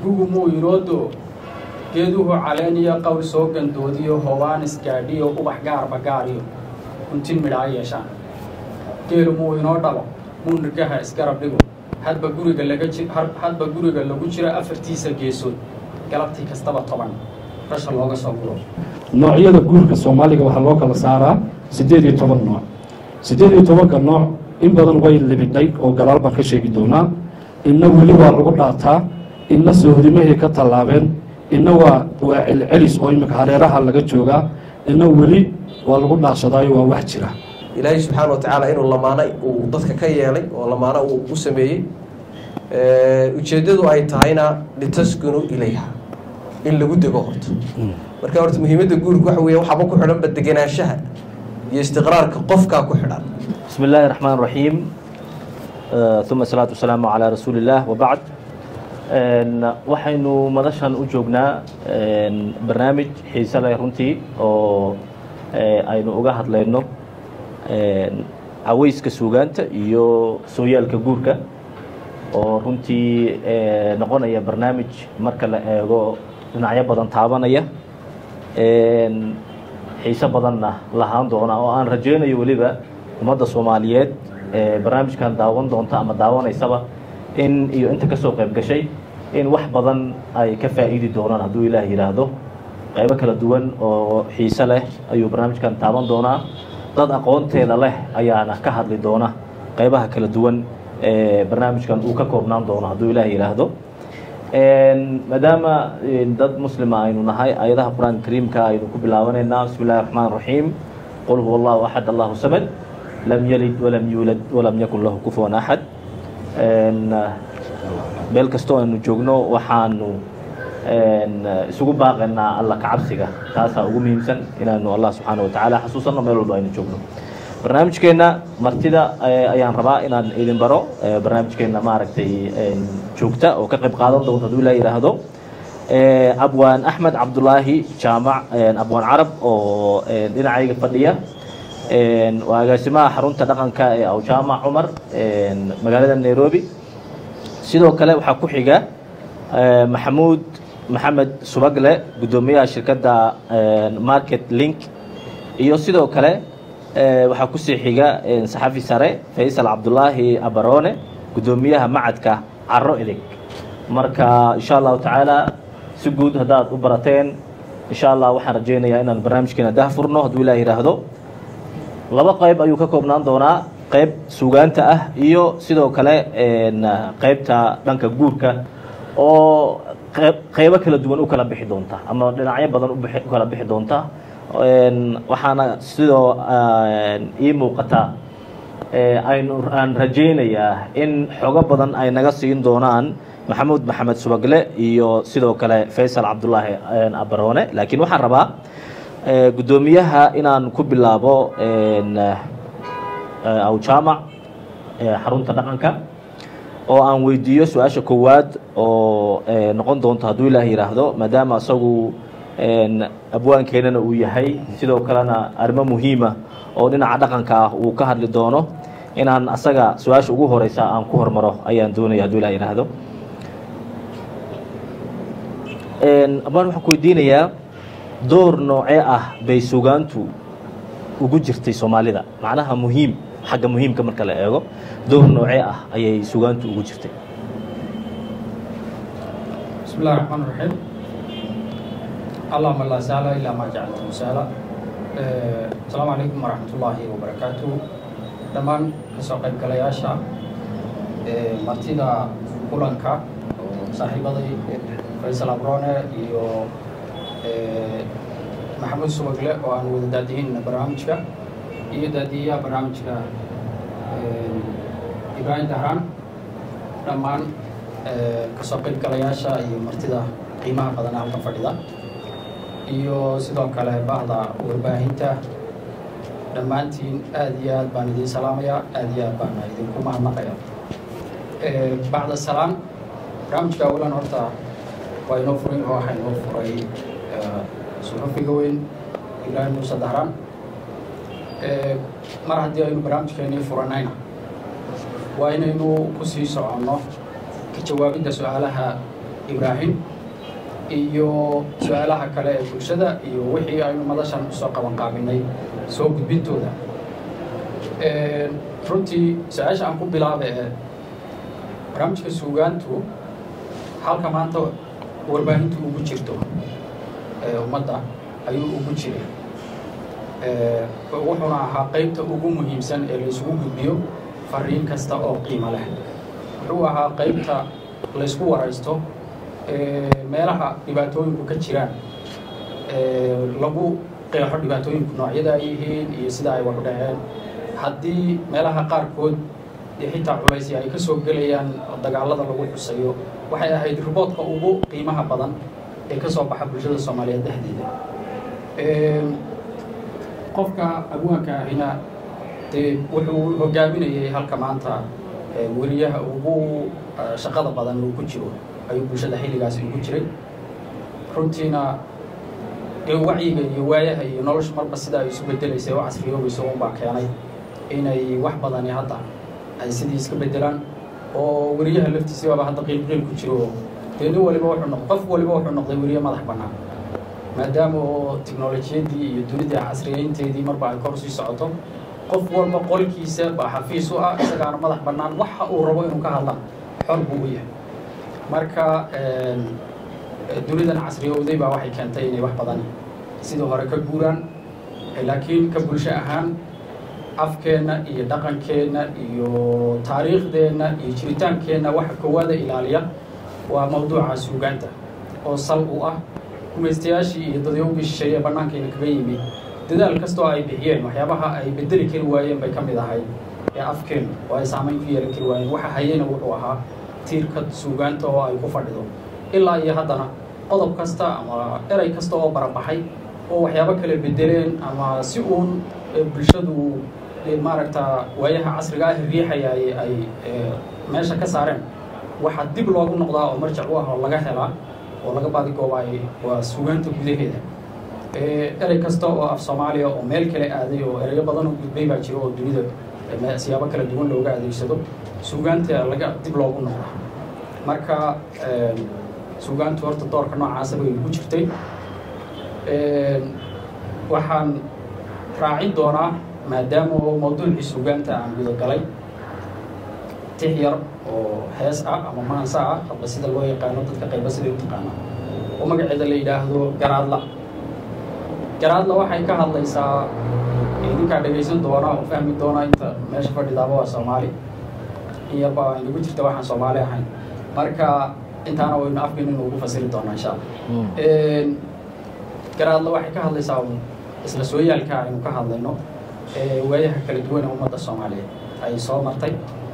gugu muu inoodo geeduhu caleeniyo qawl soo gandoodiyo hobaan isgaadhiyo ubax gaarba gaariyo huntin midhaa yeeshaan geelu muu inoo dhalo muu nirgaha isgarab dhigo hadba guriga laga ji hadba guriga lagu jiro afartiisa geesood galabtii kastaba toban rasha looga soo guro noocyada guurka soomaaliga waxaa loo kala saaraa siddeed iyo toban nooc siddeed iyo tobanka nooc in badan way libidhay oo gadaal baan ka sheegi doonaa inna weli waa lagu dhaataa inna sohrimahay ka tallaabeen inna waa waa celcelis oo imika hareeraha laga joogaa inna weli waa lagu dhaashadaayo waa wax jira ilaahay subxaana wa tacaala inuu lamaano uu dadka ka yeelay oo lamaano uu u sameeyey ujeeddadu ay tahayna litaskunu ilayha in lagu dego horto marka horta muhiimadda guurka waxa weeye waxaaba ku xidhanba degenaanshaha iyo istiqraarka qofkaa ku xidhan بسم الله الرحمن الرحيم آه، ثم الصلاة والسلام على رسول الله وبعد een, waxaynu madashan u joognaa een, barnaamij xiise leh runtii oo ee, aynu uga hadlayno een, cawayska suugaanta iyo sooyaalka guurka oo runtii ee, noqonaya barnaamij marka la eego dhinacyo badan taabanaya een, xiise badanna lahaan doona oo aan rajaynayo weliba ummadda soomaaliyeed ee barnaamijkan daawan doonta ama daawanaysaba in iyo inta kasoo qayb gashay in wax badan ay ka faa'iidi doonaan hadduu ilaah yidhaahdo qaybo kala duwan oo xiise leh ayuu barnaamijkan taaban doonaa dad aqoonteeda leh ayaana ka hadli doona qaybaha kala duwan ee barnaamijkan uu ka koobnaan doono hadduu ilaah yidhaahdo maadaama dad muslima aynu nahay ayadaha qur-aanka kariimka aynu ku bilaabanaynaa bismi illahi raxmaan raxiim qul huwa allahu axad allahu samad lam yalid walam yuulad walam yakun lahu kufuwan axad meel kastoo aynu joogno waxaanu isugu baaqaynaa alla kacabsiga taasaa ugu muhiimsan inaanu allah subxaana wa tacaala xasuusanno meel walba aynu joogno barnaamijkeenna martida ayaan rabaa inaan idin baro barnaamijkeenna maaragtay joogta oo ka qayb qaadan doonta hadduu ilaa yidhaahdo abwaan axmed cabdulaahi jaamac abwaan carab oo dhinacayga fadhiya waa agaasimaha xarunta dhaqanka ee awjaamac cumar magaalada nairobi sidoo kale waxaa ku xiga maxamuud maxamed subagle guddoomiyaha shirkadda market link iyo sidoo kale waxaa kusii xiga saxafi sare faysal cabdulaahi abarone guddoomiyaha macadka caro edeg marka insha allahu tacaala si guud haddaad u barateen insha allah waxaan rajaynayaa inaan barnaamijkeena dah furno hadduu ilah yidhaahdo laba qayb ayuu ka koobnaan doonaa qayb suugaanta ah iyo sidoo kale qaybta dhanka guurka oo qaybo kala duwan u kala bixi doonta ama dhinacyo badan u kala bixi doonta waxaana sidoo ii muuqata aynu aan rajaynayaa in xogo badan ay naga siin doonaan maxamuud maxamed subagle iyo sidoo kale faysal cabdulaahi abarone laakiin waxaan rabaa guddoomiyaha inaan ku bilaabo awjaamac xarunta dhaqanka oo aan weydiiyo su-aasha koowaad oo noqon doonto hadduu ilaah yidhaahdo maadaama isagu abwaankeenana uu yahay sidoo kalena arrimo muhiima oo dhinaca dhaqanka ah uu ka hadli doono inaan asaga su-aasha ugu horeysa aan ku hormaro ayaan doonaya hadduu ilah yidhaahdo abaan waxaan ku weydiinayaa door noocee ah bay sugaantu ugu jirtay soomaalida macnaha muhiim xagga muhiimka marka la eego door noocee ah ayay sugaantu ugu jirtay بسم الله الرحمن الرحيم اللهم لا سهل إلا ما جعلته سهلا آه، السلام عليكم ورحمة الله وبركاته dhammaan kasoo qaybgalayaasha ee martida kulanka oo saaxiibaday faysal abrone iyo maxamuud subagle oo aan wada daadihin barnaamijka iyo daadiyayaha barnaamijka ibraahim dahraan dhammaan kasoo qaybgalayaasha iyo martida qiimaha badan halka fadhida iyo sidoo kale bahda warbaahinta dhammaantiin aada iyo aad baan idiin salaamayaa aada iyo aad baan idinku mahadnaqaya bacda salaam barnaamijka awalan horta waa inoo furay oo waxaa inoo furay suxufiga weyn ibraahim muuse dahraan mar haddii aynu barnaamijkeenii furanayna waa inaynu kusii soconno ka jawaabidda su-aalaha ibraahim iyo su-aalaha kale ee bulshada iyo wixii aynu madashan usoo qaban qaabinay soo gudbintooda runtii su-aasha aan ku bilaaba ee barnaamijka suugaantu halka maanta warbaahintu ugu jirto ee ummadda ayuu ugu jiray wuxuuna ahaa qeybta ugu muhiimsan ee laysugu gudbiyo fariin kasta oo qiimo leh wuxuu ahaa qeybta laysku waraysto meelaha dhibaatooyinku ka jiraan lagu qeexo dhibaatooyinku noocyada ay yihiin iyo sida ay wax dhaceen haddii meelaha qaarkood xitaa culaysi ay ka soo gelayaan dagaalada lagu xusayo waxay ahayd riboodka ugu qiimaha badan ee ka soo baxa bulshada soomaaliyeed dhexdeeda qofka abwaanka ahina dee wuxuu hogaaminayay halka maanta weriyaha ugu shaqada badan uu ku jiro ayuu bulshada xilligaasi ugu jiray runtiina dee wacyiga iyo waayaha iyo nolosha marba sida ay isu bedelaysay oo casriyoobayso unbaa keenay inay wax badani hadda ay sidii iska bedelaan oo weriyaha laftiisibaaba hadda qiilqiil ku jiro dee nin waliba wuxuu noq qof waliba wuxuu noqday weriye madax bannaan maadaama oo tiknolojiyadii iyo dunida casriyeynteedii marba ay kor sii socoto qof walba qolkiisa baa xafiis u ah isagaana madax bannaan waxa uu rabo inuu ka hadlaan xor buu u yahay marka dunidan casriyowday baa waxay keentay inay wax badan sidii hore ka guuraan laakiin ka bulsho ahaan afkeenna iyo dhaqankeenna iyo taariikhdeenna iyo jiritaankeenna waxa koowaada ilaaliya waa mawduuca suugaanta oo sal u ah gumaystayaashii iyo dadyowgii shisheeye bannaankayna kaga yimid dadaal kastoo ay bixiyeen waxyaabaha ay bedeli kari waayeen bay ka mid ahayd ee afkeen oo ay saamayn ku yeelan kari waayeen waxa hayena wuxuu ahaa tiirka suugaanta oo ay ku fadhido ilaa iyo haddana qodob kasta ama erey kasta oo barabaxay oo waxyaabo kale bedeleen ama si uun bulshadu maaragta waayaha casriga ah riixaya ay meesha ka saareen waxaa dib loogu noqdaa oo marjac u ah oo laga helaa oo laga baadigoobaay waa suugaanta gudaheeda erey kasta oo af soomaaliya oo meel kale aaday oo ereyo badan oo gudbay baa jiro oo dunida siyaabo kala duwan looga adeegsado suugaanta laga dib loogu noqdaa marka suugaantu horta doorka noocaasa bay ku jirtay waxaan raacin doonaa maadaama oo mawduucii suugaanta aan gudagalay tix yar oo hees ah ama maansa ah hadba sida loo yaqaano dadka qayba siday u taqaana oo magaceeda la yidhaahdo garaadla garaadla waxay ka hadlaysaa idinkaa dhegaysan doona oo fahmi doona inta meesha fadhidaaba waa soomaali in yarba inagu jirta waxaan soomaali ahayn marka intaana waynu afkeena inu ugu fasiri doonaa insha allah garaadla waxay ka hadlaysaa isla sooyaalka aynu ka hadlayno waayaha kala duwan ee ummadda soomaaliyeed ay soo martay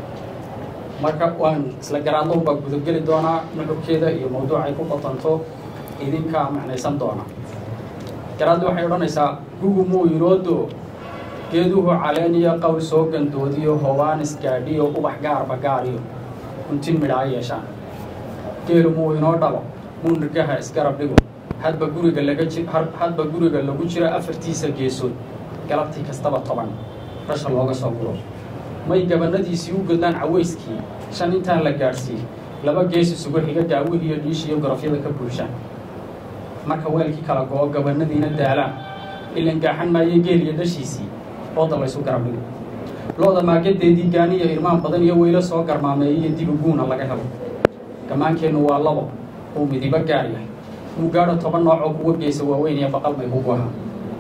marka waan isla garaadlo baa gudageli doonaa nuxurkeeda iyo mawduucay ku qotanto idinkaa macnaysan doona garaadli waxay odhanaysaa gugu muu inoodo geeduhu caleeniyo qawl soo gandoodiyo hobaanis gaadhiyo ubax gaarba gaariyo kuntin midhaa yeeshaan geelu muu inoo dhalo muu nirgaha isgarab dhigo hadba guriga laga ji hadba guriga lagu jiro afartiisa geesood galabtii kastaba toban rasha looga soo guro may gabanadiisii u godlaan cawayskii shan intaan la gaadhsiiy laba gees isugu xiga daawih iyo dhiish iyo gorofyada ka buuxshaan marka weelkii kala go-o gabanadiina daalaan ilan gaaxan maayo geel iyo dhashiisii ooda laysu garab dhigo lo-da maagadeedii gaaniya irmaan badan iyo weylo soo garmaameeyiyo dibi guuna laga helo gamaankeennu waa labo uu midibo gaar yahay muu gaadho toban nooc oo kuwa geesa waaweyn iyo baqal may kugu ahaa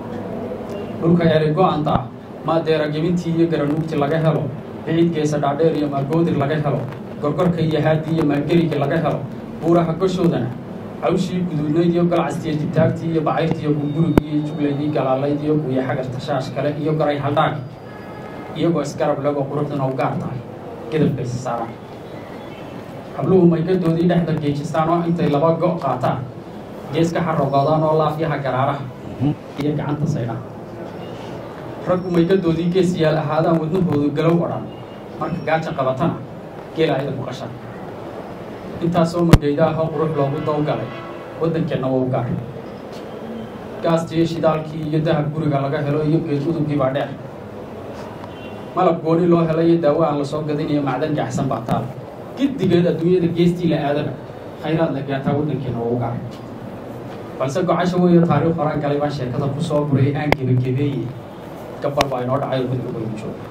dhulka eray go-anta ah maadeera gebintii iyo garanuugti laga helo biciid geesa dhaadheer iyo maagoodir laga helo gorgorka iyo haadii iyo maagerigi laga helo buuraha goshoodana cawshii guduudnayd iyo galcastiiyo dibtaagtii iyo bacayrtii iyo gurgurigii iyo juglaydii galaalayd iyo guya xagar tashaash kale iyo garay haldhaag iyagoo isgarab legoo quruxduna u gaar tahay gedabkaysa saaraan habluhu maygadoodii dhexda geejistaan oo intay laba go' qaataan geeska xarogoodaan oo laafyaha garaaraha iyo gacanta saydhaan raggu maygadoodii gees yaal ahaadaan wadnahoodu galow odhan marka gaaja qabatana geela ayada ku qashaan intaasoo magaydaahoo qurux loogu dawgalay waddankeenna waa u gaar gaastii shidaalkii iyo dahab guriga laga helo iyo geed udugii baa dheer malab gooni loo helay iyo daawo aan la soo gadin iyo macdan gaxsan baa taal giddigeed adduunyada geestii la aadaba khayraad la gaataa waddankeena oo u garay balse gocasha weyo taariikh horaan galay baan sheekada ku soo burayay aan gebagebeeye gabal baa inoo dhacay oo guddiga waynu jooga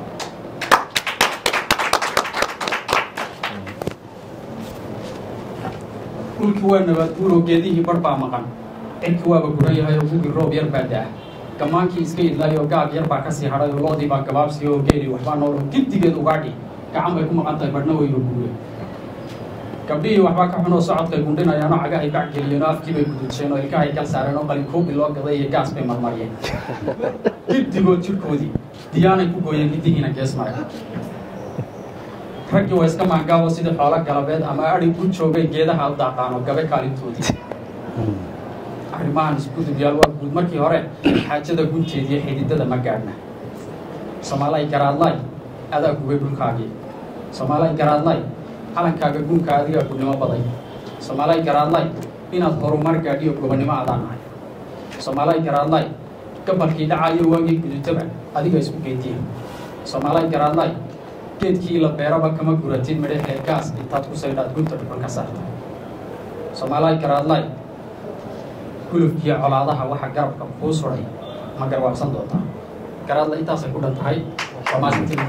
dhulkii waa nabaad guuroo geedihii bar baa maqan cirki waaba guran yahay oo gugi roob yar baa da-ah gamaankii iska idlaayoo gaab yar baa kasii hadhay oo loodii baa gabaabsiya oo geeli waxbaa nool oo giddigeed ugaadhi gacan bay ku maqan tahay badhna weyno guure gabdhihii waxbaa ka xunoo socodkay gundhinayaanoo cagahay bac geliyeen oo afkii bay gudujeen oo ilkahay gal saareen oo qalinkuubi loo gaday iyo gaas bay marmariyeen giddigood jidhkoodii diyaanay ku gooyeen giddihiina gees maray raggii waa iska maangaabo sidii xoolo galabeed ama adhi u joogay geedaha u daaqaan oo gabe kaalintoodii arrimahan isgudubyaal waa guud markii hore xaajada gunteediiyo xididada ma gaadhna soomaalay garaadlay adaa gubay dhulkaagii soomaalay garaadlay calankaaga gunka adigaa gudnimo baday soomaalay garaadlay inaad horumar gaadhiyo gobonnimo adaan nahay soomaalay garaadlay gabalkii dhacayo waagii gudutaba adiga isku geediya soomaalay garaadlay geedkii la beeraba kama guratid midhaxee gaas intaad ku saydhaad gunta dhuxul ka saarta soomaalay garaadlay gulufkiiyo colaadaha waxa garabka kuu suray ma garwaabsan doontaa garaadla intaasay ku dhan tahay waa maalintii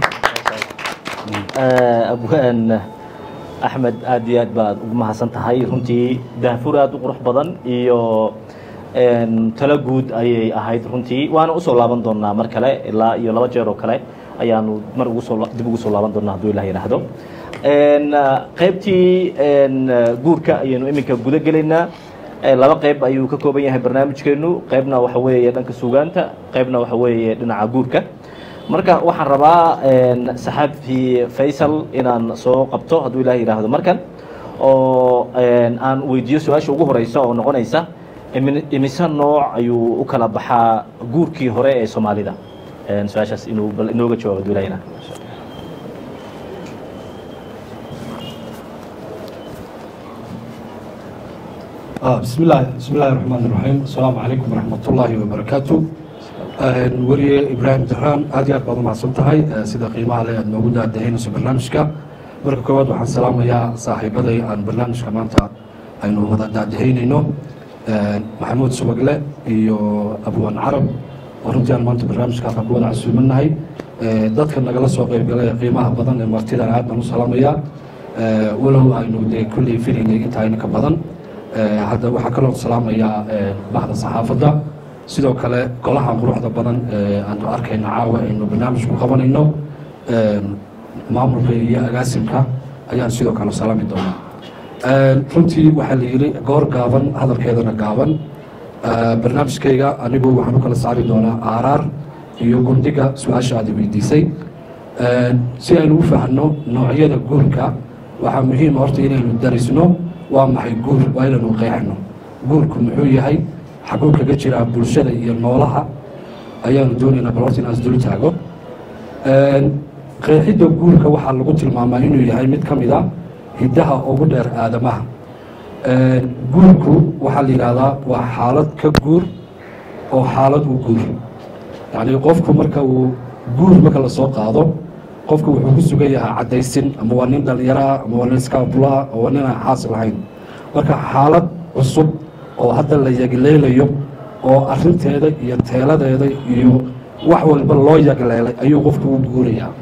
abwaan axmed aad iyo aad baad ugu mahadsan tahay runtii daahfur aad u qurux badan iyo talo guud ayay ahayd runtii waana usoo laaban doonaa mar kale ilaa iyo laba jeer oo kale ayaanu mar ugusoo dib ugu soo laaban doonaa hadduu ilah yidhaahdo qaybtii guurka ayaynu iminka guda gelaynaa laba qayb ayuu ka kooban yahay barnaamijkeenu qaybna waxa weeye dhanka suugaanta qaybna waxa weeye dhinaca guurka marka waxaan rabaa saxaafi faysal inaan soo qabto hadduu ilah yidhaahdo markan oo aan weydiiyo su-aasha ugu horeysa oo noqonaysa imise nooc ayuu u kala baxaa guurkii hore ee soomaalida su-aashaas inuu bal inooga jawaabo hadduu ilah yidhahdo بسم الله بسم الله الرحمن الرحيم السلام عليكم ورحمة الله وبركاته weriye ibraahim dahraan aad iyo aad baad umahadsan tahay sida qiimaha le aad noogu daadaheynayso barnaamijka marka koowaad waxaan salaamayaa saaxiibaday aan barnaamijka maanta aynu wada daadaheynayno maxamuud subagle iyo abwaan carab oo runtii aan maanta barnaamijka halka ku wada casuumanahay dadka nagala soo qeybgalay ee qiimaha badan ee martidan aad baan u salaamayaa walow aynu dee kulley filaynay inta ayna ka badan hadda waxaa kaloo salaamayaa baxda saxaafadda sidoo kale golaha quruxda badan aanu arkayno caawa aynu barnaamij ku qabanayno maamulka iyo agaasimka ayaan sidoo kale salaami doonaa runtii waxaa la yidhi goor gaaban hadalkeedana gaaban barnaamijkayga anigu waxaan u kala saari doonaa aaraar iyo gundhiga su-aasha aad weydiisay si aynu u fahanno noocyada guurka waxaa muhiima horta inaynu darisno waa maxay guur waa inaynu qeexno guurku muxuu yahay xaguu kaga jiraa bulshada iyo noolaha ayaanu doonaynaa bal horta inaan isdul taago qeexidda guurka waxaa lagu tilmaamaa inuu yahay mid ka mid a hiddaha ugu dheer aadamaha guurku waxaa la yidhaahdaa waa xaalad ka guur oo xaalad u guur yacni qofku marka uu guur marka lasoo qaado qofku wuxuu ku sugan yahay caddaysin ama waa nin dhallinyaraah ama waa nin iskaabulaah oo waa nin aan xaas lahayn marka xaalad cusub oo hadda la yagleelayo oo arinteeda iyo teeladeeda iyo wax walba loo yagleelay ayuu qofku u guurayaa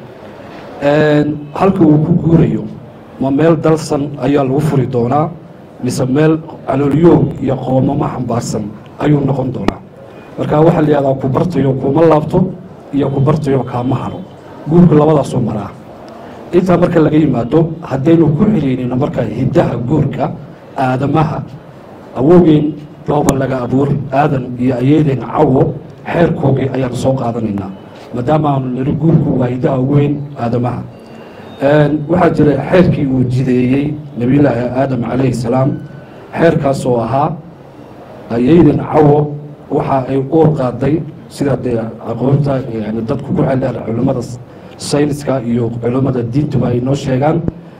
halka uu ku guurayo ma meel dalsan ayaa lagu furi doonaa mise meel caloolyoog iyo qoomamo xambaarsan ayuu noqon doonaa marka waxaa la yihahdaa ku bartayo kuma laabto iyo ku bartayo kaama haro guurku labadaasoo maraa intaa marka laga yimaado haddaynu ku xiriirino marka hiddaha guurka aadamaha awowgeen dooba laga abuur aadan iyo ayeedeen cawo xeerkoogii ayaanu soo qaadanaynaa maadaama aanu niri guurku waa hiddaha ugu weyn aadamaha waxaa jira xeerkii uu jideeyey nebiyullaahi aadam calayhi salaam xeerkaasoo ahaa ayeydeen cawo waxa ay uur qaaday sida dee aqoonta yani dadku ku xeldheer culimmada sayniska iyo culimmada diintuba ay noo sheegaan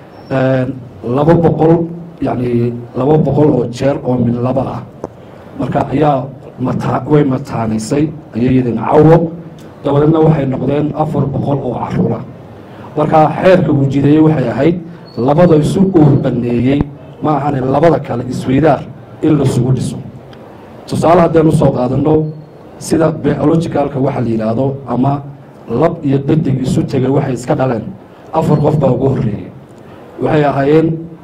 laba boqol yani laba boqol oo jeer oo mid laba ah marka ayaa mata way mataanaysay ayayadin cawo dabadeedna waxay noqdeen afar boqol oo caruura marka xeerka uu jideeyey waxay ahayd labada isu uur baneeyey ma ahane labada kale isweydaar in lasugu dhiso tusaale haddeen usoo qaadano sida biologicalka waxa la yidhaahdo ama lab iyo dadig isu tegay waxay iska dhaleen afar qof baa ugu horreeyey waxay ahaayeen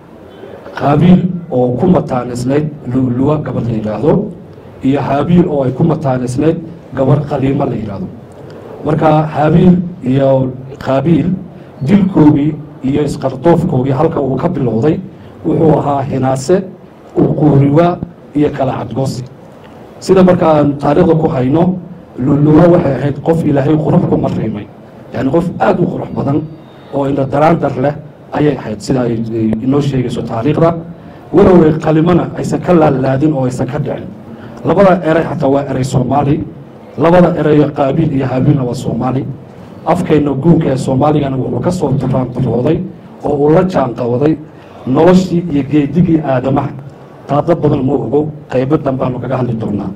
qaabiil oo ku mataanisnayd luwa gabadh la yidhaahdo iyo haabiil oo ay ku mataanisnayd gabarh qaliimo la yidhaahdo marka haabiil iyo qaabiil dilkoogii iyo isqardoofkoogii halka uu ka bilowday wuxuu ahaa hinaase uquuriwaa iyo kala cadgoosi sida marka aanu taariikhda ku hayno luluwa waxay ahayd qof ilaahay qurux ku mariimay yani qof aada u qurux badan oo indha daraandar leh ayay ahayd sida ay inoo sheegayso taariikhda waloway qalimona aysan ka laalaadin oo aysan ka dhicin labada eray xataa waa eray soomaali labada erayo qaabiil iyo haabiilna waa soomaali afkeenna guunka ee soomaaligana wuxuu ka soo duraandarooday oo uu la jaanqabaday noloshii iyo geedigii aadamaha taada badan ma ogo qaybo danbaanu kaga hadli doonaa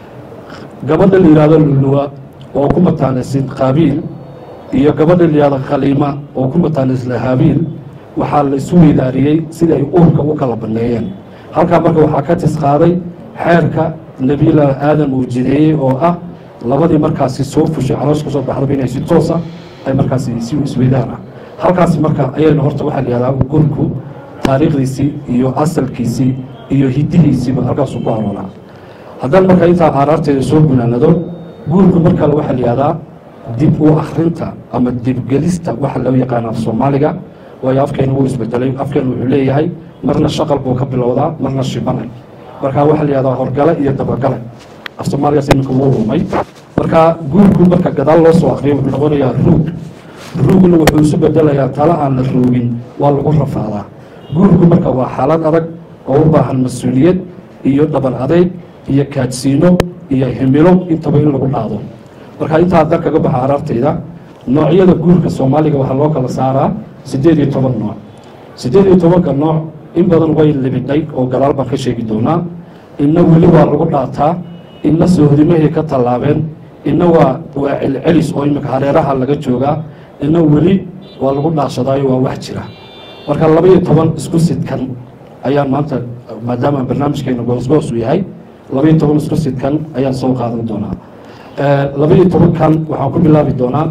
gabadha la yihahdo luluwa oo ku mataanaysin qaabiil iyo gabadha la yihahdo khaliima oo ku mataanaysla haabiil waxaa la isu weydaariyey sidai ay uurka u kala baneeyeen halkaa marka waxaa ka tis qaaday xeerka nebilah aadam uu jideeyey oo ah labadii markaasi soo fushay caloosh ka soo baxdaba inay si toosa ay markaasi si isweydaan ah halkaasi marka ayayna horta waxaa la yihahdaa gurku taariikhdiisii iyo asalkiisii iyo hidihiisiiba halkaasuu ku aroonaa haddaan marka intaa aaraarteeda soo gunaanado guurku mar kale waxaa la yihahdaa dib u akrinta ama dibgelista waxa loo yaqaana af soomaaliga waayo afkeena wuu isbedelay afkeena wuxuu leeyahay marna shaqal buu ka bilowdaa marna shibanay marka waxaa la yihahdaa horgale iyo dabagale af soomaaligaas iminka wuu rumay marka guurku marka gadaal loo soo akriyo wuxuu noqonayaa ruug ruugna wuxuu isu bedelayaa tala aan la ruugin waa lagu rafaadaa guurku marka waa xaalad adag oo u baahan mas-uuliyad iyo dhaban adeyg iyo kaadsiino iyo himilo intaba in lagu dhaado marka intaa haddaan kaga baxa araartayda noocyada guurka soomaaliga waxaa loo kala saaraa siddeed iyo toban nooc siddeed iyo tobanka nooc in badan way libidhay oo gadaal baan ka sheegi doonaa inna weli waa lagu dhaataa inna sohdimahay ka tallaabeen inna waa waa celcelis oo imika hareeraha laga joogaa inna weli waa lagu dhaashadaayo waa wax jira marka laba iyo toban isku sidkan ayaan maanta maadaama barnaamijkeena goosgoos uu yahay laba iyo toban isku sidkan ayaan soo qaadan doonaa laba iyo tobankan waxaan ku bilaabi doonaa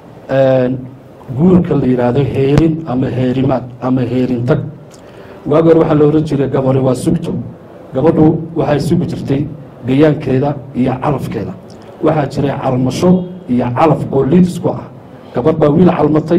guurka la yidhaahdo heerin ama heerimaad ama heerintag waagi hore waxaa la ohan jiray gabari waa sugto gabadhu waxay sugi jirtay gayaankeeda iyo calafkeeda waxaa jiray calmasho iyo calaf oo liid isku ah gabadh baa wiil calmatay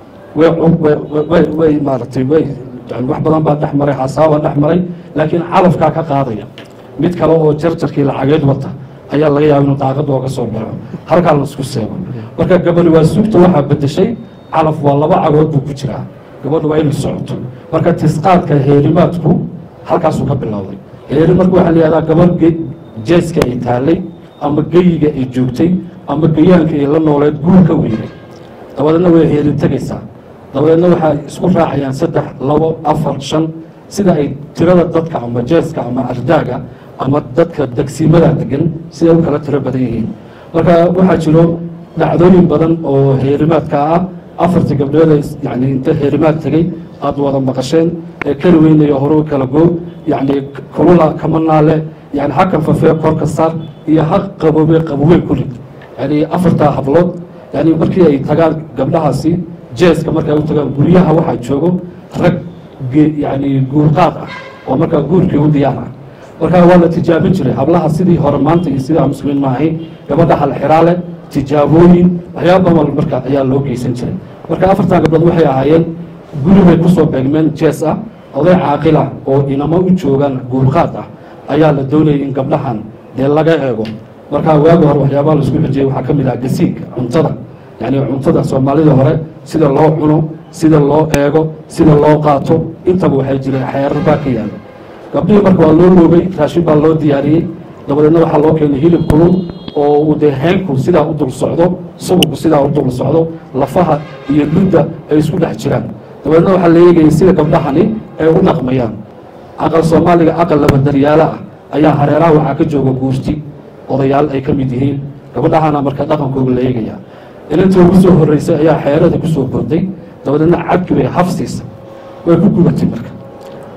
way maaratay way wax badan baa dhex maray xasaaba dhex maray laakiin calafkaa ka qaadaya mid kale oo jarjarkii lacageed wata ayaa laga yaaba inuu daaqada ooga soo baxo halkaa la isku seego marka gabadhi waa sugta waxaa bedeshay calaf waa laba cagood buu ku jiraa gabadhu waa inay socoto marka tisqaadka heerimaadku halkaasuu ka bilowday heeri marka waxaa la yihahdaa gabadh jeeska ay taalay ama geyiga ay joogtay ama gayaanka ay la nooleed guur ka weynay dabadeedna way heerin tegaysaa dabadeedna waxaa isku raacayaan saddex labo afar shan sida ay tirada dadka ama jeeska ama ardaaga ama dadka degsiimada degan siday u kala tiro badan yihiin marka waxaa jiro dhacdooyin badan oo heerimaadka ah afartii gabdhood yani inta heerimaad tegey aada wada maqasheen ee keli weynayo hore u kala goog yacni kulula kama naale yani ha kanfafee korka saar iyo ha qabobe qabowe ku rid yani afartaa hablood yani markii ay tagaan gabdhahaasi jeeska markay u tagaan guryaha waxaa joogo rag yani guurqaad ah oo markaa guurkii u diyaar ah marka waa la tijaabin jiray hablaha sidii hore maanta iyo sidaa muslimiin maahay gabadha halxiraale tijaabooyin waxyaaba badan marka ayaa loo geysan jiray marka afartan gabdhood waxay ahaayeen guri bay kusoo beegmeen jees ah oday caaqila oo inamo u joogaan guurqaad ah ayaa la doonayay in gabdhahan dee laga eego marka waagi hore waxyaabaha laisku xijiyey waxaa ka mid ah gasiigka cuntada yani cuntada soomaalida hore sida loo cuno sida loo eego sida loo qaato intaba waxay jireen xeerar baa ka yaala gabdhihii marka waa loo loogay raashin baa loo diyaariyey dabadeedna waxaa loo keenay hilib kulul oo uu dee heenku sidaa u dul socdo subagku sidaa u dul socdo lafaha iyo ludda ay isku dhex jiraan dabadeedna waxaa la eegayay sida gabdhahani ay u dhaqmayaan aqal soomaaliga aqal labadaryaalo ah ayaa hareeraha waxaa ka jooga guurti odayaal ay ka mid yihiin gabadhahana marka dhaqankooga la eegaya ilinta ugu soo horreysay ayaa xeerada kusoo booday dabadeedna cabki bay hafsiisa way ku gubatay marka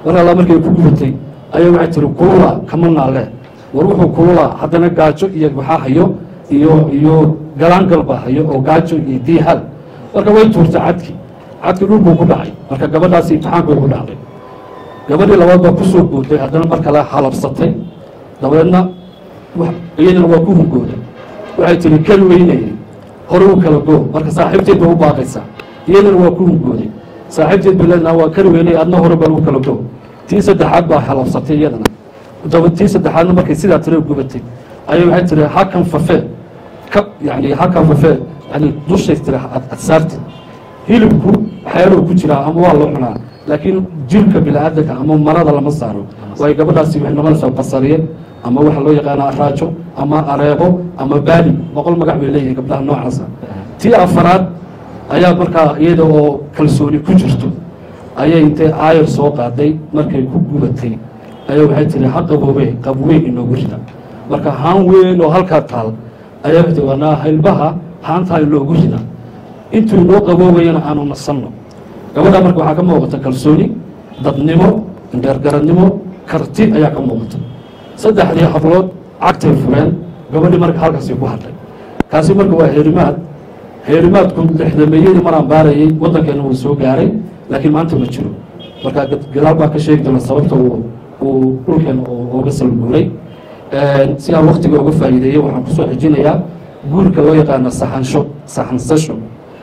mar alla markay ku gubatay ayaa waxay tiri kulula kama naale war wuxuu kululaa haddana gaajo iyo waxaa hayo iyo iyo galaangal baa hayo oo gaajo iyo diihal marka way tuurtay cadki cadki dhulkuu ku dhacay marka gabadhaasi imtixaankay ku dhacday gabadhii labaad baa kusoo bootay haddana mar kale halabsatay dabeedna iyadana waa ku hungooday waxay tiri keli weynayay hore u kala goo marka saaxiibteed ba u baaqaysaa iyadana waa ku hungooday saaxiibteed ba leedna waa keli weynay adna hore baan u kala goo tii saddexaad baa halabsatay iyadana daba tii saddexaadna markay sidaa tire gubatay ayay waxay tiri hakan fafee ka yani hakan fafee yani dushay tiri ad saartid hilibku waxyaaluu ku jiraa ama waa loo cunaa laakiin jirka bini-aadanka ama marada lama saaro waayo gabadhaasi waxay noqonaysaa basariye ama waxa loo yaqaana araajo ama areebo ama baali boqol magac bay leeyihin gabdhaha noocaasa tii afaraad ayaa markaa iyada oo kalsooni ku jirto ayay intay aayar soo qaaday markay ku gubatay ayaa waxay tiri ha qaboobe qabweyn inoogu rida marka haan weyn oo halkaa taal ayaa waxay tiri wanaa haylbaha haantaa inoogu rida intuu inoo qaboobayana aanu nasanno gabadha marka waxaa ka muuqata kalsooni dadnimo indheergaradnimo karti ayaa ka muuqata saddexdii hablood cagtay fureen gabadhii marka halkaasi ku hadlay kaasi marka waa heerimaad heerimaadku lixdameeyadii maraan baarayay waddankeena wuu soo gaaray laakiin maanta ma jiro marka gadaal baa ka sheegi doona sababta uu uu dhulkeena uga salguuray si aan waktiga uga faa'iideeyey waxaan kusoo xijinayaa guurka loo yaqaano saxansho saxansasho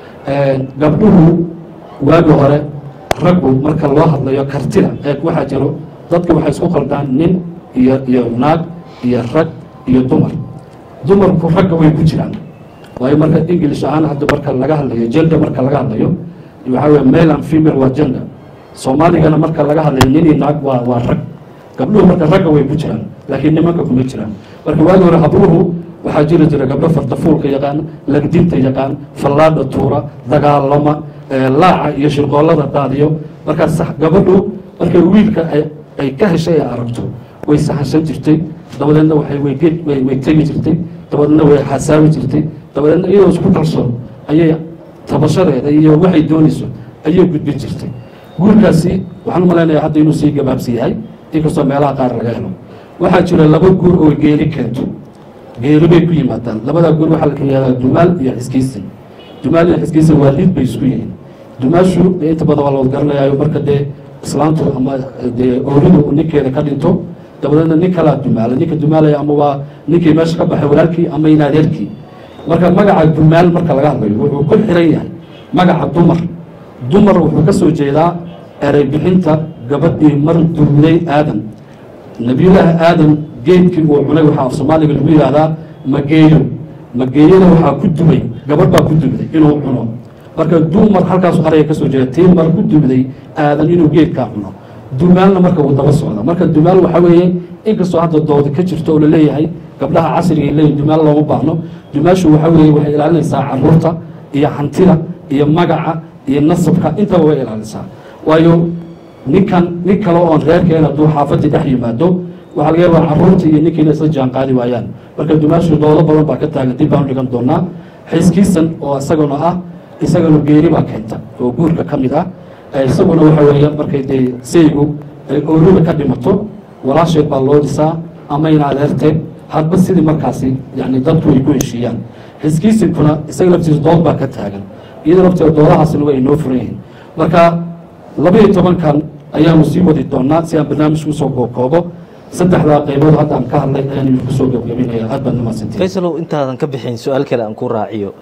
gabdhuhu waagi hore raggu marka loo hadlayo kartida ee waxaa jiro dadka waxay isku qaldaan nin iyo iyo naag iyo rag iyo dumar dumarku ragga way ku jiraan waayo marka english ahaan hadda marka laga hadlayo gender marka laga hadlayo waxaa weye male and female waa gender soomaaligana marka laga hadlayo nin iyo naag waa waa rag gabdhuhu marka ragga way ku jiraan laakiin nimanka kuma jiraan marka waagi hore habluhu waxaa jiri jira gabdho fardafuulka yaqaan lagdinta yaqaan fallaadha tuura dagaalama laaca iyo shirqoollada daadiyo markaas gabadhu markay wiilka ay ka heshay ay aragto way saxansan jirtay dabadeedna waxay way tegi jirtay dabadeedna way xasaabi jirtay dabadeedna iyadoo isku kalsoon ayay tabashadeeda iyo waxay doonayso ayay gudbin jirtay guurkaasi waxaan u malaynayaa hadda inuu sii gabaabsi yahay inkastoo meelaha qaar laga helo waxaa jira laba guur oo geeri keento geeri bay ku yimaadaan labadaa guur waxaa la yihahdaa dumaal iyo xiskiisin dumaal iyo xiskiisin waa lid bay isku yihiin dumaashu dee inta badan waa la garanayaayo marka dee islaantu ama dee ooridu ninkeeda ka dhinto dabadeedna nin kalaa dumaala ninka dumaalaya ama waa ninkii meesha ka baxay walaalkii ama in adeerkii marka magaca dumaal marka laga hadlayo wuxuu ku xiran yahay magaca dumar dumar wuxuu ka soo jeedaa erey bixinta gabadhii mar duulay aadan nebiyullaahi aadan geedkii uu cunay waxaa af soomaaliga lagu yihahdaa mageeyo mageeyada waxaa ku dubay gabadh baa ku dubday inuu cuno marka dumar halkaasu araya ka soo jeeda tii mar ku dubday aadan inuu geedkaa cuno dumaalna marka uu daba socda marka dumaal waxaa weeye inkastoo hadda doodi ka jirto oo laleeyahay gabdhaha casriga leeyihin dumaal looma baahno dumaashu waxaa weeye waxay ilaalinaysaa caruurta iyo hantida iyo magaca iyo nasabka intaba way ilaalisaa waayo ninkan nin kale oon reerkeena hadduu xaafadii dhex yimaado waxaa laga yaabaa caruurta iyo ninkiina isla jaan qaadi waayaan marka dumaashu doodo badan baa ka taagan dib baanu dhigan doonaa xiskiisan oo isaguna ah isagana geeri baa keenta oo guurka ka mid ah isaguna waxa weeye markay dee saygu ay oorida ka dhimato walaasheed baa loo dhisaa ama in adeerteed hadba sidii markaasi yani dadku ay ku heshiiyaan xiskiisinkuna isaga laftiisa dood baa ka taagan iyadoo lafteeda doodahaasina way inoo furan yihiin marka labaiyo tobankan ayaanu sii wadi doonaa si aan barnaamijku usoo kookoobo saddexdaa qaybood hadda aan ka hadlay ayaan idinku soo gabgabinaya aad baad namaasantiin faysalow intaadan ka bixin su-aal kale aan ku raaciyo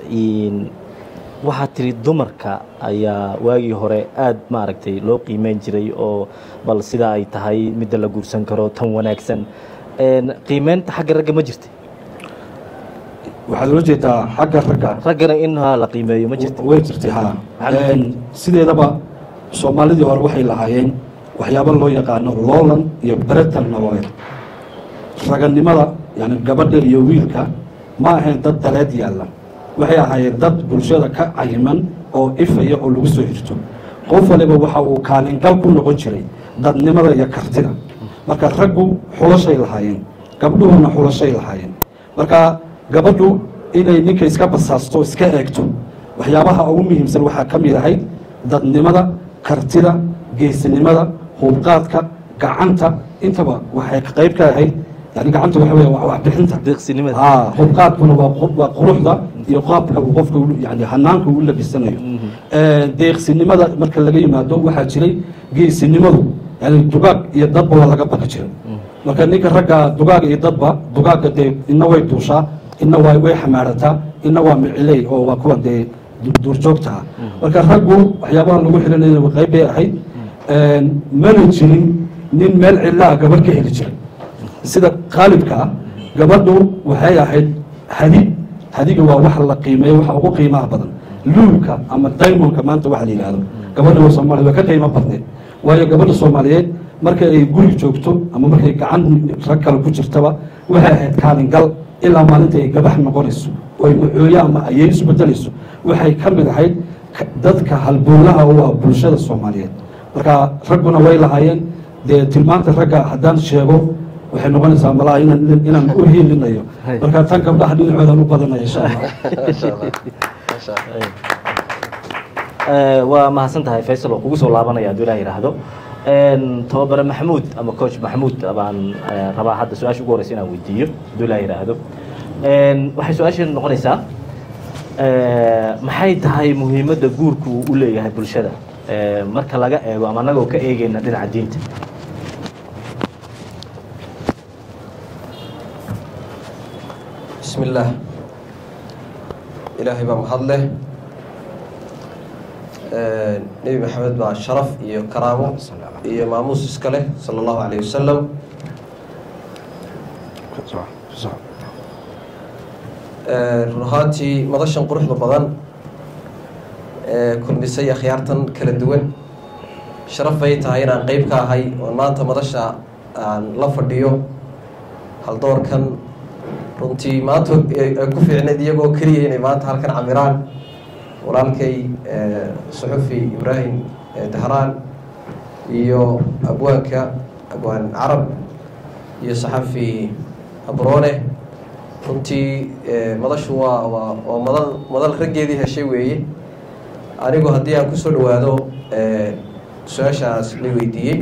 waxaad tiri dumarka ayaa waagii hore aada maaragtay loo qiimeyn jiray oo bal sidaa ay tahay midda la guursan karo tan wanaagsan qiimeynta xagga ragga ma jirta waxaad ula jeedaa xagga ragga raggana in ha la qiimeeyo ma jirta way jirtay ha sideedaba soomaalidii hore waxay lahaayeen waxyaabo loo yaqaano loolan iyo beretan nololeed raganimada yani gabadha iyo wiilka ma ahayn dad daleed yaalla waxay ahaayeen dad bulshada ka cayiman oo ifaya oo lagu soo hirto qof waliba waxa uu kaalingal ku noqon jiray dadnimada iyo kartida marka raggu xulashay lahaayeen gabdhuhuna xulashay lahaayeen marka gabadhu inay ninka iska basaasto iska eegto waxyaabaha ugu muhiimsan waxaa ka mid ahayd dadnimada kartida geesinimada hubqaadka gacanta intaba waxay qayb ka ahayd yani gacanta waxa weya waa waxbixinta deeqsinimada aa hubqaadkuna waa qu- waa quruxda iyo qaabka uu qofka u- yani hanaanka uu labisanayo deeqsinimada marka laga yimaado waxaa jiray geesinimadu yani dugaag iyo dadba waa laga baqi jiray marka ninka ragga dugaag iyo dadba dugaagga dee ina way duushaa ina waa way xamaarataa ina waa miciley oo waa kuwa dee du- duurjoogta ah marka raggu waxyaabaha lagu xilinaya qayb bay ahayd mana jirin nin meel cilaa gabadh ka heli jiray sida qaalibka ah gabadhu waxay ahayd hadi hadiga waa wax la qiimeeyo waxa ugu qiimaha badan luulka ama daymonka maanta waxa la yidhahdo gabadha soomaaliya waa ka qiimo badneed waayo gabadha soomaaliyeed marka ay guri joogto ama markay gacan rag kale ku jirtaba waxay ahayd kaalingal ilaa maalinta ay gabax noqonayso oo ay macooyo ama ayay isu bedelayso waxay ka mid ahayd ka- dadka halbowlaha u ah bulshada soomaaliyeed marka ragguna way lahaayeen dee tilmaanta ragga haddaan sheego waxay noqonaysaa malaha inaan inaan u hiilinayo Hay. marka tan gabdhaha dhinacoodan u badanaya insha allah Masha Allah. Masha Allah. Eh, waa mahadsan tahay faysal oo kugu soo laabanaya hadduu ilaah yidhaahdo En, tababare maxamuud ama coach maxamuud baan eh, rabaa hadda su-aasha ugu horeysa inaan weydiiyo hadduu ilaah yidhaahdo En, waxay su-aasheenu noqonaysaa eh, maxay tahay muhiimadda guurku uu u leeyahay bulshada Eh, marka laga eego ama anagoo ka eegeyna dhinaca diinta بسم الله إلهي بaa mahad leh nebi maxamed baa sharaf iyo karaamo iyo maamuus iska leh salى اllahu عalيه wasalam run ahaantii madashan quruxda badan ee kulmisay akhyaartan kala duwan sharaf bay tahay inaan qeyb ka ahay oo maanta madasha aan la fadhiyo haldoorkan runtii maanta ay ay ku fiicneed iyagoo keliya inay maanta halkan camiraan walaalkay eh, suxufi ibraahim eh, dahraan iyo abwaanka abwaan carab iyo saxafi abroone runtii eh, madashu waa waa waa madal madal raggeedii heshay weeye anigu haddii aan kusoo dhawaado eh, su-aashaas la weydiiyey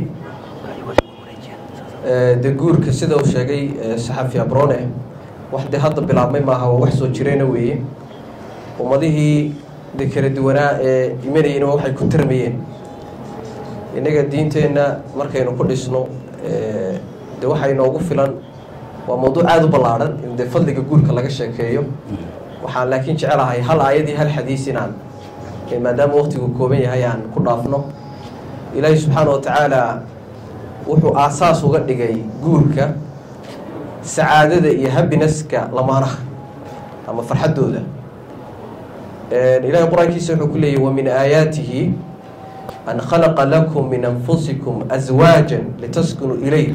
Eh, de guurka sida uu sheegay eh, saxafi abrone wax de hadda bilaabmay maaha waa wax soo jireyna weeye ummadihii de kala duwanaa ee imanayeyna waxay ku tarmayeen innaga diinteenna markaynu ku dhisno eh, de waxay noogu filan waa mawduuc aada u ballaadhan in de fadliga guurka laga sheekeeyo waxaan laakiin jecelahay hal aayadii hal xadiis inaan eh, maadaama waqtigu kooban yahay aan ku dhaafno ilaahi subxaana wa tacaala wuxuu aasaas uga dhigay guurka sacaadada iyo habineska lamaanaha ama farxaddooda ilahay qur-aankiisa wuxuu ku leeyahy wamin aayaatihi an khalaqa lakum min anfusikum aswaaja litaskunuu ilayha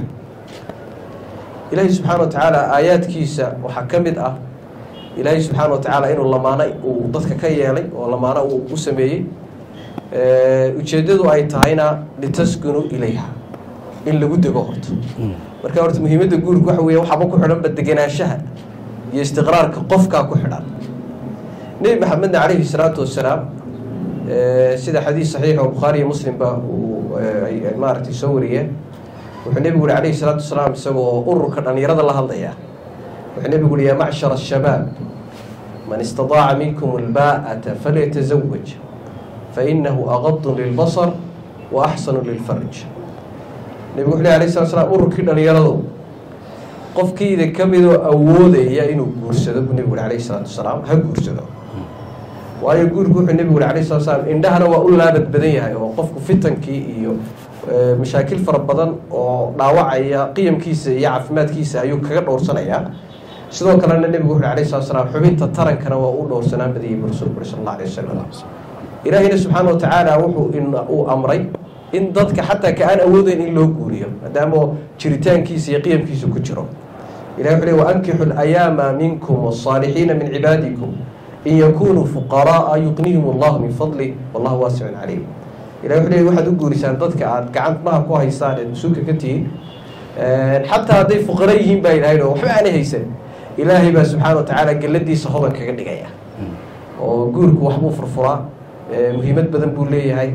ilaahay subxaana wa tacaala aayaadkiisa waxaa ka mid ah ilaahay subxaana wa tacaala inuu lamaano uu dadka ka yeelay oo lamaano uu u sameeyey ujeeddadu ay tahayna litaskunuu ilayha in lagu dego horto marka horta muhiimadda guurka waxa weeye waxaaba ku xidhanba degenaanshaha iyo istiqraarka qofkaa ku xidhan nebi maxamedna calayhi salaatu wasalaam sida xadiis saxiix oo bukhaari iyo muslimba uu ay ay maaragtay soo wariyeen wuxuu nebigu yihi calayhi salaatu wasalaam isagoo ururka dhallinyarada la hadlaya wuxuu nebigu yihi yaa macshara ashabaab man istadaaca minkum albaa'ata falyatazawaj fainahu aqadu lilbasar wa axsanu lilfarj nebigu wuxuu ley alay slat slam ururkii dhallinyarado qofkiida ka midoo awoodaya inuu guursado buu nebigu yuri alayhi salaatu wasalaam ha guursado waayo guurku wuxuu nebigu yuri alayhi salatu wasalaam indhahana waa u laabad badan yahay oo qofku fitankii iyo mashaakil fara badan oo dhaawacaya qiyamkiisa iyo caafimaadkiisa ayuu kaga dhowrsanayaa sidoo kalena nebigu wuxu alayhi salatu wasalaam xubinta tarankana waa u dhowrsanaan badayay buu rasuulku uri sal alla alay wasalam ilaahiyna subxaana wa tacaala wuxuu uu amray in dadka xataa ka aan awoodeyn in loo guuriyo maadaama jiritaankiisa iyo qiyamkiisa ku jiro ilahi wuxu le waankixu layaama minkum wاsaalixiina min cibaadikum in yakunuu fuqaraaa yuqnihim allahu min fadli wallahu waasicun caliim ilahi wuxu le waxaad u guurisaan dadka aad gacantmaha ku haysaan eed mas-uulka ka tihiin xataa hadday fuqara yihiin baa ilahay o waxba aanay haysan ilaahay baa subxaana wa tacaala geladiisa hodan kaga dhigaya oo guurku waxbuu furfuraa muhiimad badan buu leeyahay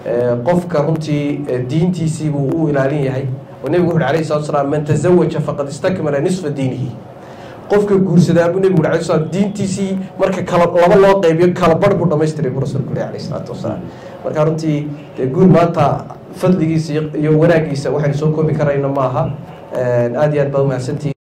qofka runtii diintiisii buu u ilaalin yahay oo nebigu wuxu uhi alayhi salatu salaam man tazawaja faqad istakmala nisfa diinihi qofka guursadaa buu nebigu alay slam diintiisii marka kala laba loo qeybiyo kala barh buu dhamaystiray buu rasuulku leh alayh isalaatu wasalaam marka runtii dee guur maanta fadligiisa iyo wanaagiisa waxaynu soo koobi karayna maaha aada iyo aad baad umahadsantihi